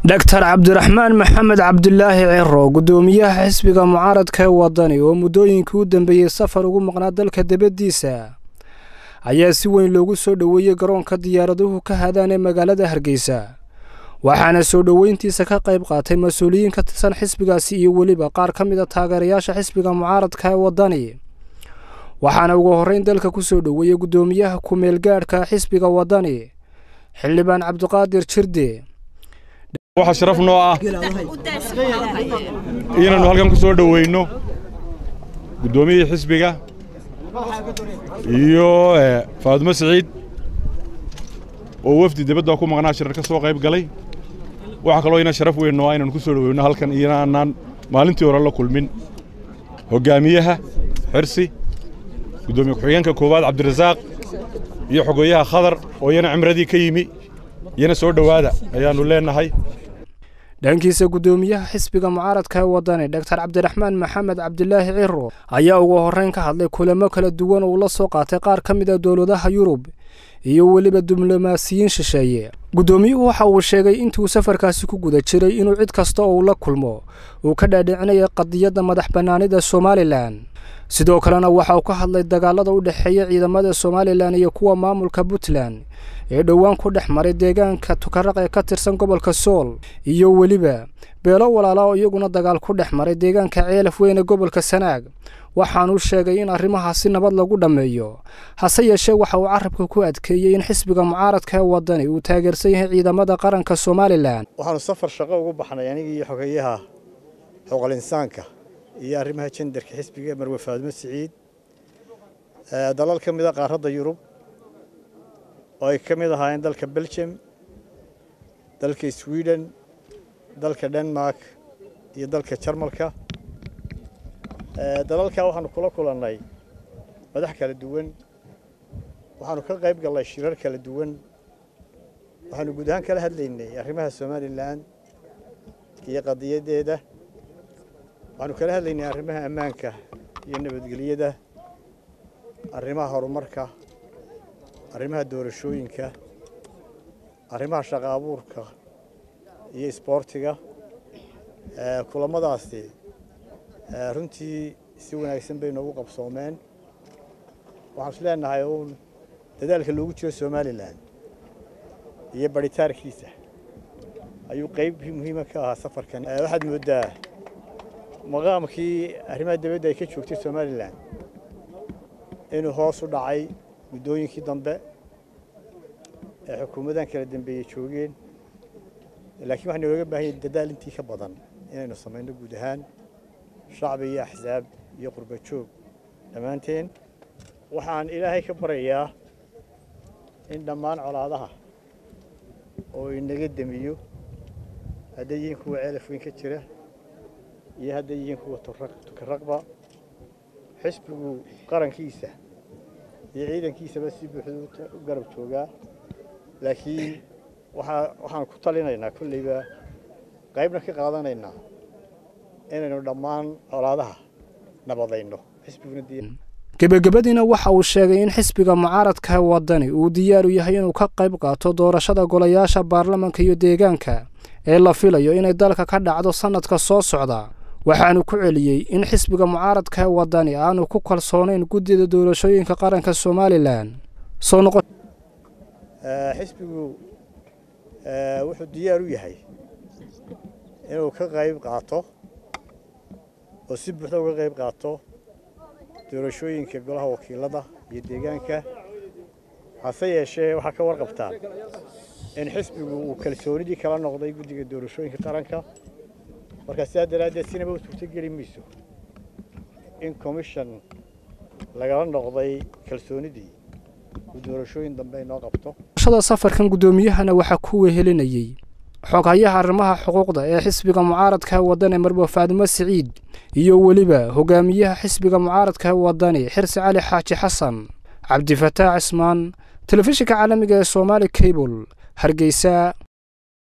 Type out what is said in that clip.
dhaktar cabdiraxmaan maxamed cabdilaahi ciro guddoomiyaha xisbiga mucaaradka ee wadani oo muddooyinkii u dambeeyey safar ugu maqnaa dalka debaddiisa ayaa si weyn loogu soo dhoweeyey garoonka diyaaraduhu ka hadaan ee magaalada hargeysa waxaana soo dhoweyntiisa ka qayb qaatay mas-uuliyiin ka tirsan xisbigaasi iyo weliba qaar ka mid a taageerayaasha xisbiga mucaaradka ee wadani waxaana ugu horreyn dalka ku soo dhoweeyey guddoomiyaha ku-meelgaadhka xisbiga wadani xildhibaan cabdiqaadir jirde waxaa sharaf noo ah inaannu halkan ku soo dhoweyno guddoomiyihii xisbiga iyo faadumo siciid oo wafdi dibadda ku maqnaa shirar ka soo qayb galay waxaa kaloo ina sharaf weyn noo ah inaannu ku soo dhoweyno halkan inaanaan maalintii hore la kulmin hoggaamiyaha xirsi guddoomiye ku-xigeenka koowaad cabdirasaaq iyo xogeeyaha khadar oo iyana cimradii ka yimi iyana soo dhowaada ayaannu leennahay dhankiisa guddoomiyaha xisbiga mucaaradka ee wadani dhaktar cabdiraxmaan maxamed cabdilaahi ciro ayaa ugu horreyn ka hadlay kulamo kala duwan oo la soo qaatay qaar ka mid a dowladaha yurub iyo weliba diblomaasiyiin shisheeye guddoomiyuhu waxa uu sheegay intuu safarkaasi ku guda jiray inuu cid kasta oo uu la kulmo uu ka dhaadhicinaya qadiyadda madax bannaanida somalilan sidoo kalena waxa uu ka hadlay dagaalada u dhexeeya ciidamada somalilan iyo kuwa maamulka puntland ee dhowaan ku dhex maray deegaanka tukaraq ee ka tirsan gobolka sool iyo weliba beelo walaala oo iyaguna dagaal ku dhex maray deegaanka ceelaf weyne gobolka sanaag waxaanuu sheegay in arrimahaasi nabad lagu dhammeeyo hase yeeshee waxa uu carabka ku adkeeyey in xisbiga mucaaradka ee wadani uu taageersan yahay ciidamada qaranka somalilan waxaanu safar shaqo ugu baxnay anigii xogeeyaha xuquuqul insaanka iyo arrimaha jendarka xisbiga marwe faadumo siciid dalal ka mid a qaaradda yurub oo ay ka mid ahaayeen dalka belgium dalka sweden dalka denmark iyo dalka jarmalka dalalkaa waxaanu kula kulannay madax kala duwan waxaanu ka qayb gallay shirar kala duwan waxaanu guud ahaan kala hadlaynay arrimaha somalilan iyo qadiyaddeeda waxaanu kala hadlaynay arrimaha ammaanka iyo nabadgelyada arrimaha horumarka arrimaha doorashooyinka arrimaha shaqa abuurka iyo isboortiga kulammadaasi runtii si wanaagsan bay noogu qabsoomeen waxaan is leenahay uun dadaalka loogu jiro somalilan iyo barhitaarkiisa ayuu qayb muhiima ka ahaa safarkan waxaad mooddaa maqaamkii arrimaha dibadda ay ka joogtay somalilan inuu hoos u dhacay muddooyinkii dambe ee xukuumadan kala dambeeyey joogeen laakiin waxaa nooga baahan yahay dadaal intii ka badan inaynu samayno guud ahaan shacbi iyo axsaab iyo qurba joog dhammaanteen waxaan ilaahay ka baryayaa in dhammaan colaadaha oo inaga demiyo hadday yihiin kuwa ceelaf weyn ka jira iyo hadday yihiin kuwa tukaraqba xisbigu qarankiisa iyo ciidankiisaba si buuxda u garab joogaa laakiin waxaan ku talinaynaa kolleyba qaybna ka qaadanaynaa inaynu dhammaan colaadaha nabadayno gebagabadiina waxa uu sheegay in xisbiga mucaaradka wadani uu diyaaru yahay inuu ka qayb qaato doorashada golayaasha baarlamanka iyo deegaanka ee la filayo inay dalka ka dhacdo sannadka soo socda waxaanu ku celiyey in xisbiga mucaaradka ee wadani aanu ku kalsoonayn guddida doorashooyinka qaranka somalilan soo noqo xisbigu wuxuu diyaar u yahay inuu ka qayb qaato oo si buuxda uga qayb qaato doorashooyinka golaha wakiilada iyo deegaanka hase yeeshee waxaa ka warqabtaan in xisbigu uu kalsoonidii kala noqday guddiga doorashooyinka qaranka markaa sidaa daraaddeed sinaba u suurtogeli mayso in commission lagala noqday kalsoonidii uu doorashooyin dambe inoo qabto shada safarkan guddoomiyahana waxaa ku wehelinayey xoghayaha arrimaha xuquuqda ee xisbiga mucaaradka wadani marwe faadumo siciid iyo weliba hogaamiyaha xisbiga mucaaradka wadani xirsi cali xaaji xasan cabdifataax cismaan telefishinka caalamiga ee somaali cable hargeysa